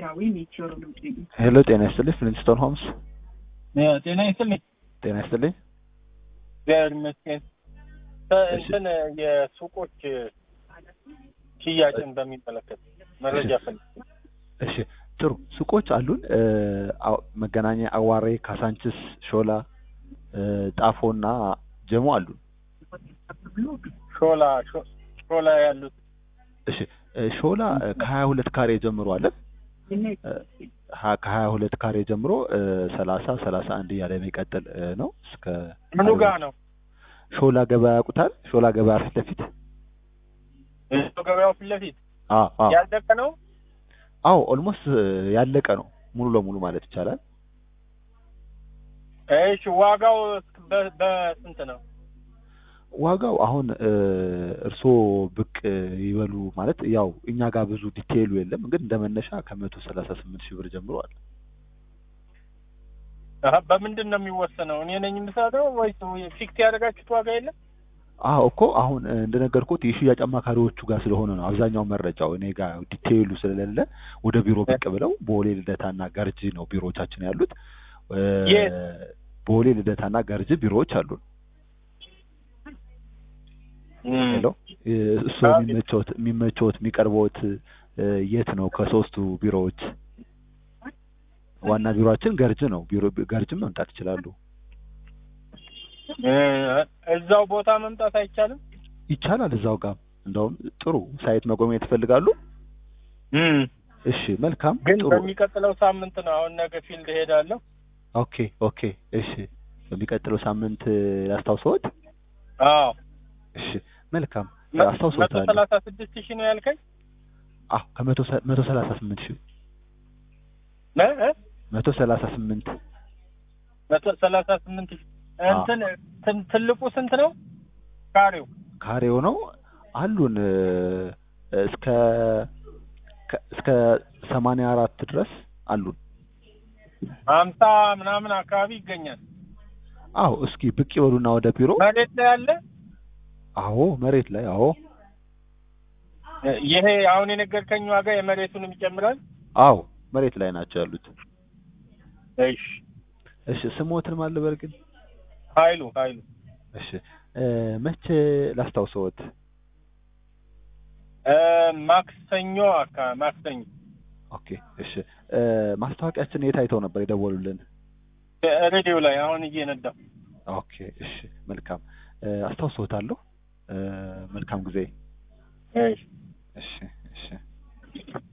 ብሔራዊ ሜቴዎሮሎጂ ሄሎ ጤና ይስጥልኝ ፍሊንስቶን ሆምስ ጤና ይስጥልኝ። ጤና ይስጥልኝ እግዚአብሔር ይመስገን። እንትን የሱቆች ሽያጭን በሚመለከት መረጃ ፈልግ። እሺ ጥሩ ሱቆች አሉን እ፣ አው- መገናኛ አዋሬ ካሳንችስ ሾላ እ፣ ጣፎ እና ጀሞ አሉን ሾላ ሾ- ሾላ ያሉት እሺ እ፣ ሾላ ከሀያ ሁለት ካሬ ጀምሮ አለን እ፣ ሀ- ከሀያ ሁለት ካሬ ጀምሮ ሰላሳ ሰላሳ አንድ እያለ የሚቀጥል እ፣ ነው እስከ ምኑ ጋ ነው? ሾላ ገበያ ያውቁታል ሾላ ገበያ ፊት ለፊት ገበያው ፊት ለፊት አ- አ- ያለቀ ነው። አዎ ኦልሞስት ያለቀ ነው ሙሉ ለሙሉ ማለት ይቻላል እሺ ዋጋው በ- በስንት ነው? ዋጋው አሁን እ፣ እርስዎ ብቅ ይበሉ ማለት ያው እኛ ጋር ብዙ ዲቴይሉ የለም ግን እንደ መነሻ ከመቶ ሰላሳ ስምንት ሺህ ብር ጀምሮ አለ አሀ፣ በምንድን ነው የሚወሰነው? እኔ ነኝ የምሰጠው ወይስ ፊክስ ያደረጋችሁት ዋጋ የለም? አዎ እኮ አሁን እ፣ እንደነገርኩት የሽያጭ አማካሪዎቹ ጋር ስለሆነ ነው አብዛኛው መረጃው እኔ ጋር ዲቴይሉ ስለሌለ ወደ ቢሮ ብቅ ብለው ቦሌ ልደታና ገርጂ ነው ቢሮዎቻችን ያሉት እ፣ የት? ቦሌ ልደታና ገርጂ ቢሮዎች አሉን ሄሎ እ፣ እሱ አቤት። የሚመቸውት የሚመቸውት የሚቀርበውት እ፣ የት ነው ከሶስቱ ቢሮዎች ዋና ቢሮአችን ገርጅ ነው ቢሮ ገርጅም መምጣት ይችላሉ እ፣ እዛው ቦታ መምጣት አይቻልም? ይቻላል እዛው ጋር እንደውም ጥሩ ሳይት መጎብኘት ይፈልጋሉ እሺ መልካም ግን ጥሩ በሚቀጥለው ሳምንት ነው። አሁን ነገ ፊልድ እሄዳለሁ። ኦኬ ኦኬ እሺ በሚቀጥለው ሳምንት ላስታውሰዎት አዎ እሺ መልካም መቶ አስታውሰዎታለሁ ሰላሳ ስድስት ሺህ ነው ያልከኝ? አዎ ከመቶ ሰ- መቶ ሰላሳ ስምንት ሺህ እ እ? መቶ ሰላሳ ስምንት መቶ ሰላሳ ስምንት ሺህ እንትን ትን- ትልቁ ስንት ነው? ካሬው ካሬው ነው አሉን እ፣ እስከ ከ- እስከ ሰማንያ አራት ድረስ አሉን ሀምሳ ምናምን አካባቢ ይገኛል። አዎ እስኪ ብቅ ይበሉና ወደ ቢሮ መሬት ላይ ያለ አዎ መሬት ላይ አዎ እ፣ ይሄ አሁን የነገርከኝ ዋጋ የመሬቱንም ይጨምራል። አዎ መሬት ላይ ናቸው ያሉት እሺ እሺ ስሞትን ማልበር ግን ኃይሉ ኃይሉ እሺ እ፣ መቼ ላስታውሰዎት እ፣ ማክሰኞ አካባቢ ማክሰኞ ኦኬ እሺ እ፣ ማስታወቂያችን የት አይተው ነበር የደወሉልን እ፣ ሬዲዮ ላይ አሁን እየነዳሁ ኦኬ እሺ መልካም እ፣ አስታውሰዎታለሁ እ፣ መልካም ጊዜ እሺ እሺ እሺ